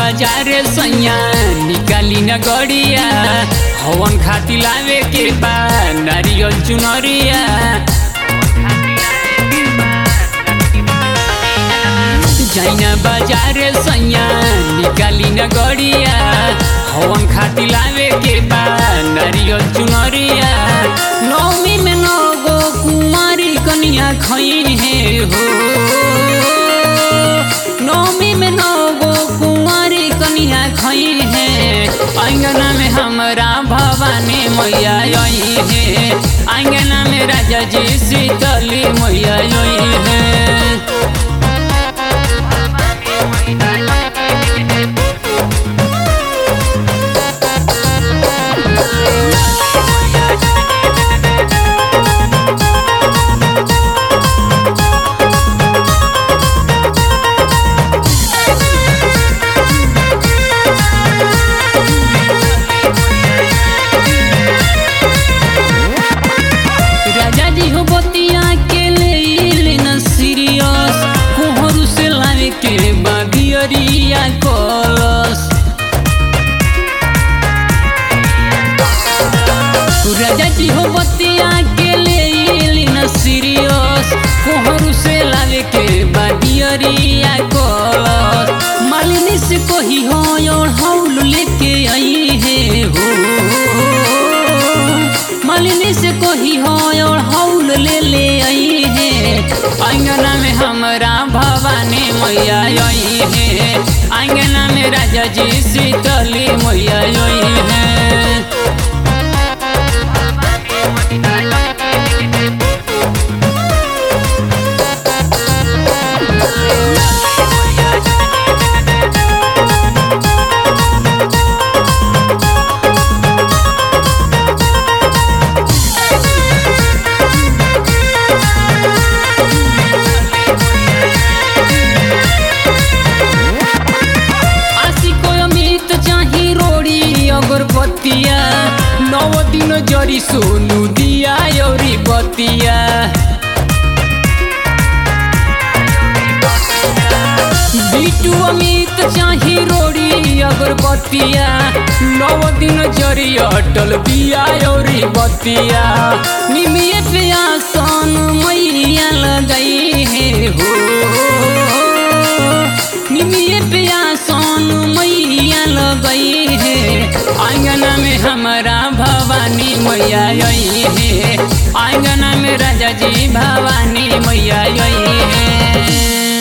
बाजार सैया निकाली न गड़िया हवन खाती लावे के बा नारियल चुनरिया जाइना बाजार सैया निकाली न गड़िया हवन खाती लावे के बा नारियल चुनरिया नौमी में नौ गो कुमारी कनिया खई है हो नौमी में नौ गो कुंवारी कनिया खई है अंगना में हमरा भवानी मैया आई है अंगना में राजा जी शीतली मैया आई है राजा जी हो बतिया के ले न सीरियस कोहरू से लावे के बाबियरिया कलस राजा जी हो बतिया के ले न सीरियस कोहरू से लावे के बाबियरिया कलस मालिनी से कही हो और हौल लेके आई है हो मालिनी से कोही हो और हौल ले ले आई है अंगना में हमरा भवानी मैया आई है अंगना में राजा जी शीतली मैया आई है आशी को अमित चाही रोड़ी अगरबत्तिया नौ दिन जरी सोनू दिया यौरी बतिया बिटू अमित चाही रोड़ी अगरबत्तिया नौ दिन जरी अटल बिया यौरी बतिया निमिये पे आसन मैया लगाई है हो निमिये पिया सोन मैया लगई है आंगना में हमारा भवानी मैया आई है आंगना में राजा जी भवानी मैया आई